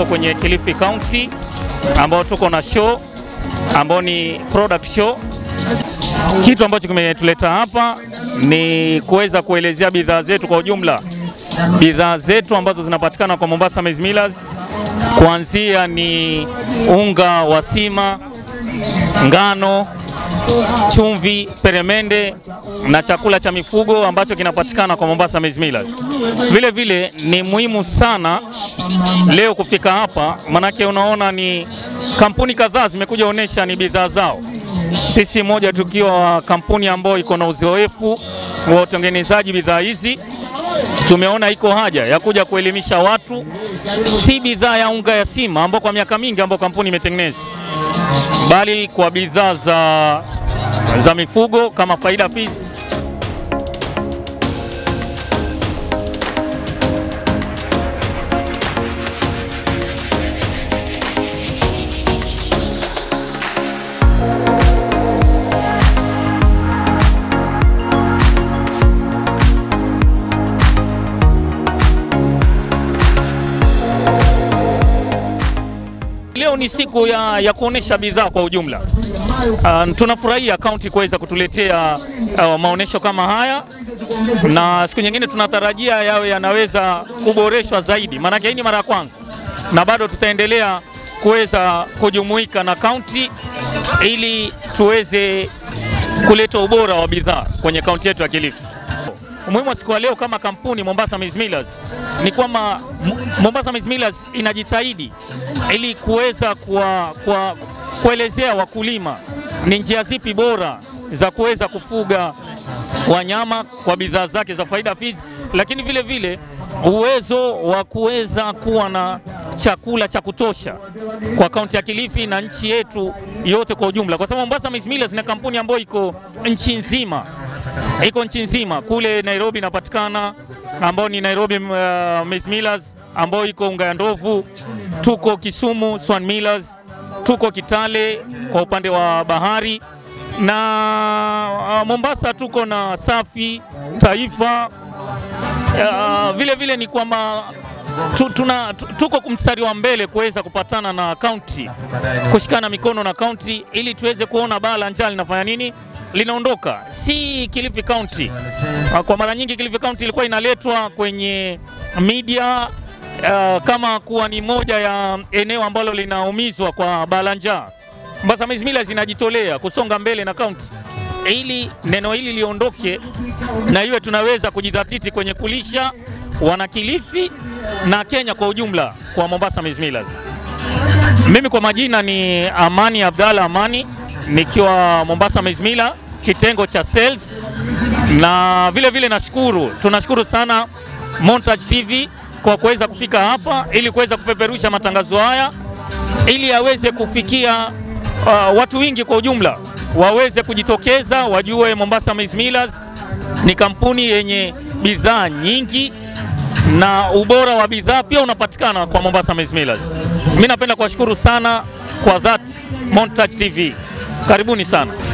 tuko kwenye Kilifi County ambao tuko na show ambao ni product show. Kitu ambacho kimetuleta hapa ni kuweza kuelezea bidhaa zetu kwa ujumla, bidhaa zetu ambazo zinapatikana kwa Mombasa Maize Millers, kuanzia ni unga wa sima, ngano, chumvi, peremende na chakula cha mifugo ambacho kinapatikana kwa Mombasa Maize Millers. Vile vile ni muhimu sana leo kufika hapa, manake unaona ni kampuni kadhaa zimekuja onyesha ni bidhaa zao. Sisi moja tukiwa kampuni ambayo iko na uzoefu wa utengenezaji bidhaa hizi, tumeona iko haja ya kuja kuelimisha watu, si bidhaa ya unga ya sima ambao kwa miaka mingi ambao kampuni imetengeneza, bali kwa bidhaa za, za mifugo kama Faida Feeds Leo ni siku ya, ya kuonesha bidhaa kwa ujumla. Uh, tunafurahia kaunti kuweza kutuletea uh, maonesho kama haya, na siku nyingine tunatarajia yawe yanaweza kuboreshwa zaidi, maanake hii ni mara ya kwanza, na bado tutaendelea kuweza kujumuika na kaunti ili tuweze kuleta ubora wa bidhaa kwenye kaunti yetu ya Kilifi. Umuhimu wa siku ya leo kama kampuni Mombasa Maize Millers ni kwamba Mombasa Maize Millers inajitahidi ili kuweza kwa, kwa, kuelezea wakulima ni njia zipi bora za kuweza kufuga wanyama kwa bidhaa zake za Faida Feeds, lakini vile vile uwezo wa kuweza kuwa na chakula cha kutosha kwa kaunti ya Kilifi na nchi yetu yote kwa ujumla, kwa sababu Mombasa Maize Millers ni kampuni ambayo iko nchi nzima iko nchi nzima. Kule Nairobi inapatikana ambao ni Nairobi uh, Maize Millers ambao iko unga ya ndovu. Tuko Kisumu Swan Millers, tuko Kitale kwa upande wa bahari na uh, Mombasa tuko na Safi Taifa. Uh, vile vile ni kwamba tu, tuna, tu, tuko mstari wa mbele kuweza kupatana na kaunti, kushikana mikono na kaunti ili tuweze kuona baa la njaa linafanya nini linaondoka si Kilifi County. Kwa mara nyingi Kilifi County ilikuwa inaletwa kwenye media uh, kama kuwa ni moja ya eneo ambalo linaumizwa kwa bala njaa. Mombasa Maize Millers inajitolea kusonga mbele na kaunti ili neno hili liondoke na iwe tunaweza kujidhatiti kwenye kulisha wana Kilifi na Kenya kwa ujumla kwa Mombasa Maize Millers. Mimi kwa majina ni Amani Abdalla Amani nikiwa Mombasa Maize Millers kitengo cha sales, na vile vile nashukuru, tunashukuru sana Montage TV kwa kuweza kufika hapa ili kuweza kupeperusha matangazo haya ili yaweze kufikia uh, watu wengi kwa ujumla, waweze kujitokeza wajue Mombasa Maize Millers ni kampuni yenye bidhaa nyingi na ubora wa bidhaa pia unapatikana kwa Mombasa Maize Millers. Mimi napenda kuwashukuru sana kwa that Montage TV. Karibuni sana.